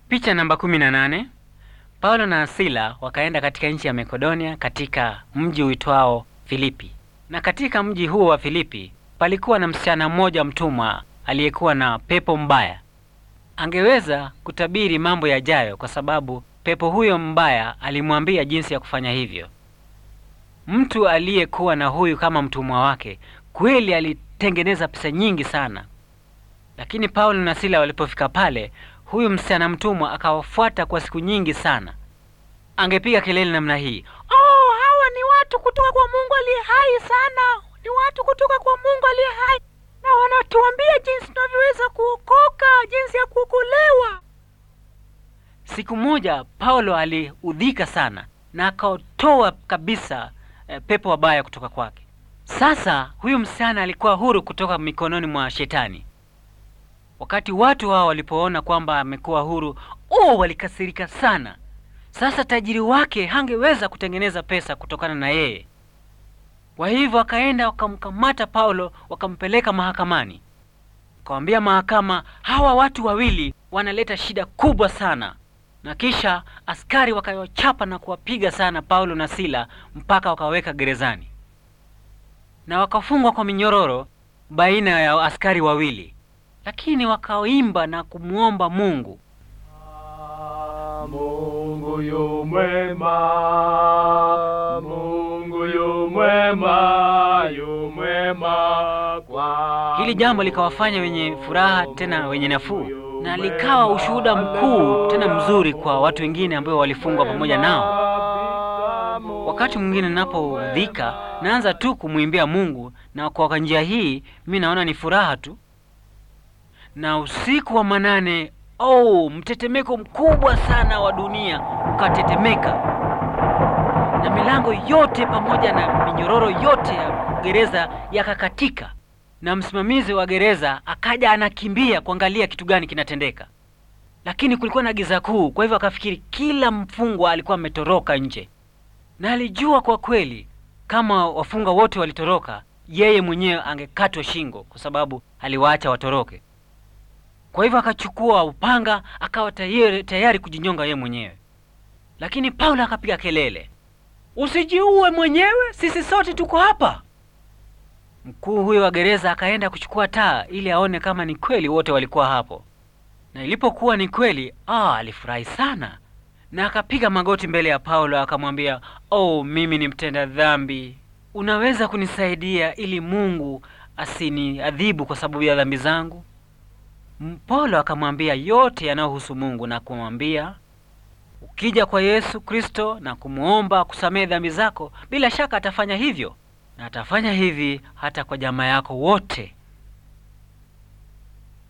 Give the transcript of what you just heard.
Picha namba 18. Paulo na Sila wakaenda katika nchi ya Makedonia katika mji uitwao Filipi. Na katika mji huo wa Filipi palikuwa na msichana mmoja mtumwa aliyekuwa na pepo mbaya. Angeweza kutabiri mambo yajayo kwa sababu pepo huyo mbaya alimwambia jinsi ya kufanya hivyo. Mtu aliyekuwa na huyu kama mtumwa wake kweli alitengeneza pesa nyingi sana. Lakini Paulo na Sila walipofika pale, huyu msichana mtumwa akawafuata kwa siku nyingi sana. Angepiga kelele namna hii, Oh, hawa ni watu kutoka kwa Mungu aliye hai sana. Ni watu kutoka kwa Mungu aliye hai, na wanatuambia jinsi tunavyoweza kuokoka, jinsi ya kuokolewa. Siku moja Paulo aliudhika sana na akaotoa kabisa eh, pepo wabaya kutoka kwake. Sasa huyu msichana alikuwa huru kutoka mikononi mwa shetani. Wakati watu hao walipoona kwamba amekuwa huru, oh, walikasirika sana. Sasa tajiri wake hangeweza kutengeneza pesa kutokana na yeye. Kwa hivyo wakaenda wakamkamata Paulo, wakampeleka mahakamani. Wakawambia mahakama, hawa watu wawili wanaleta shida kubwa sana. Na kisha askari wakawachapa na kuwapiga sana Paulo na Sila mpaka wakaweka gerezani, na wakafungwa kwa minyororo baina ya askari wawili, lakini wakaimba na kumwomba Mungu. Mungu yu mwema, Mungu yu mwema, yu mwema kwa Hili jambo likawafanya wenye furaha tena wenye nafuu, na likawa ushuhuda mkuu tena mzuri kwa watu wengine ambao walifungwa pamoja nao. Wakati mwingine ninapodhika, naanza tu kumwimbia Mungu, na kwa njia hii mi naona ni furaha tu. Na usiku wa manane, oh, mtetemeko mkubwa sana wa dunia ukatetemeka, na milango yote pamoja na minyororo yote ya gereza yakakatika, na msimamizi wa gereza akaja anakimbia kuangalia kitu gani kinatendeka, lakini kulikuwa na giza kuu. Kwa hivyo akafikiri kila mfungwa alikuwa ametoroka nje, na alijua kwa kweli kama wafungwa wote walitoroka, yeye mwenyewe angekatwa shingo kwa sababu aliwaacha watoroke. Kwa hivyo akachukua upanga akawa tayari, tayari kujinyonga yeye mwenyewe, lakini Paulo akapiga kelele, usijiue mwenyewe, sisi sote tuko hapa. Mkuu huyo wa gereza akaenda kuchukua taa ili aone kama ni kweli wote walikuwa hapo, na ilipokuwa ni kweli, ah, alifurahi sana na akapiga magoti mbele ya Paulo akamwambia, oh, mimi ni mtenda dhambi, unaweza kunisaidia ili Mungu asiniadhibu kwa sababu ya dhambi zangu? Paulo akamwambia yote yanayohusu Mungu na kumwambia, ukija kwa Yesu Kristo na kumwomba kusamehe dhambi zako, bila shaka atafanya hivyo, na atafanya hivi hata kwa jamaa yako wote